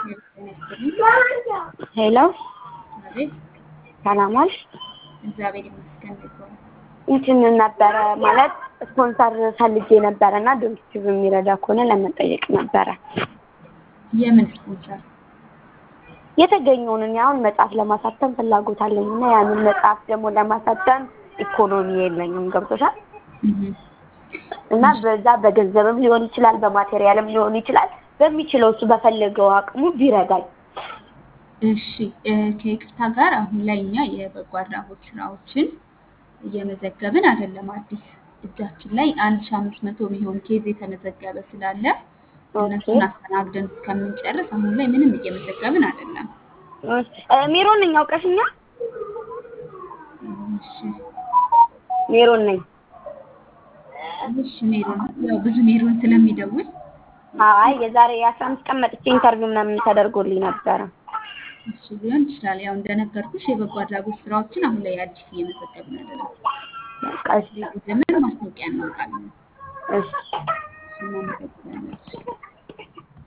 ጤና ይስጥልኝ። ሄሎ አቤት፣ ሰላም ዋልሽ? እግዚአብሔር ይመስገን። እንዴት ዋሉ? እንትን ነበረ ማለት ስፖንሰር ፈልጌ ነበረ እና ድርጅቱ የሚረዳ ከሆነ ለመጠየቅ ነበረ። የምን ስፖንሰር? የተገኘውን እኔ አሁን መጽሐፍ ለማሳተም ፍላጎት አለኝ እና ያንን መጽሐፍ ደግሞ ለማሳተም ኢኮኖሚ የለኝም። ገብቶሻል? እህ፣ እና በዛ በገንዘብም ሊሆን ይችላል፣ በማቴሪያልም ሊሆን ይችላል። በሚችለው እሱ በፈለገው አቅሙ ቢረዳኝ። እሺ እ፣ ከይቅርታ ጋር አሁን ላይ እኛ የበጎ አድራጎት ስራዎችን እየመዘገብን አይደለም። አዲስ እጃችን ላይ አንድ ሺህ አምስት መቶ የሚሆን ኬዝ የተመዘገበ ስላለ እነሱን አስተናግደን እስከምንጨርስ አሁን ላይ ምንም እየመዘገብን አይደለም። እ፣ ሜሮን ነኝ አውቀሽኛል? እሺ ሜሮን ነኝ። እሺ ሜሮን፣ ያው ብዙ ሜሮን ስለሚደውል አይ የዛሬ የአስራ አምስት ቀን መጥቼ ኢንተርቪው ምናምን ተደርጎልኝ ነበረ። እሱ ሊሆን ይችላል። ያው እንደነገርኩሽ የበጎ አድራጎት ስራዎችን አሁን ላይ አዲስ እየመዘገብን አይደለም። በቃ እሺ ዘመን ማስታወቂያ እናወጣለን። እሺ እሱን እናመሰግናለን።